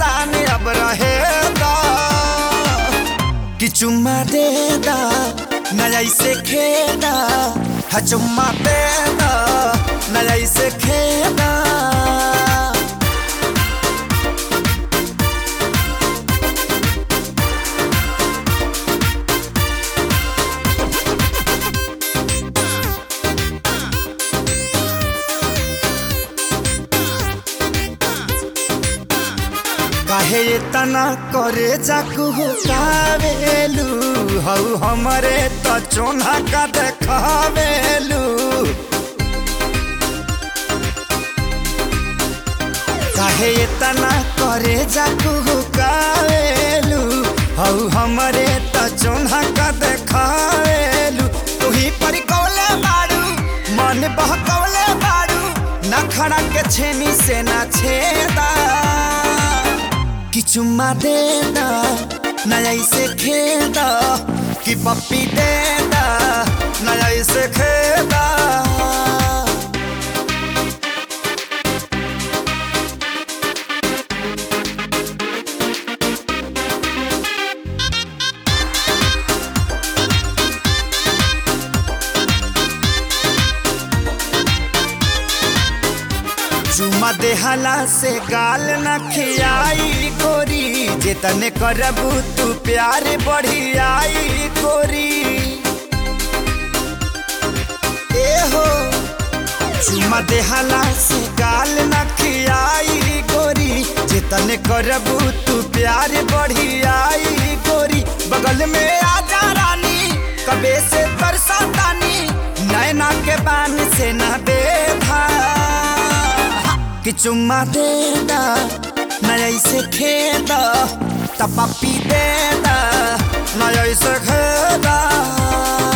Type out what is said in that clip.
परेशान अब रहे दा कि चुम्मा दे दा नया से खेदा हा चुम्मा दे दा नया से खेदा काहे इतना करे जाकू कावेलू हऊ हमरे त चोना का देखावेलू काहे इतना करे जाकू कावेलू हऊ हमरे त चोना का देखावेलू तुही पर कौले बाड़ू मन बहकौले बाड़ू नखड़ा के छेनी से ना छेदा कि चुम्मा देना नया इसे खेदा कि पप्पी देना नया इसे खेदा चुमा देहला से गाल न खियाई गोरी जेतने करबू तू प्यार बढ़ियाई गोरी ए हो चुमा देहला से गाल न खियाई गोरी जेतने करबू तू प्यार बढ़ियाई गोरी बगल में आजा रानी कबे से तरसा तानी नैना के बान से न बेधा कि चुम्मा देदा नया से खेदा तपपी देदा नया से खेदा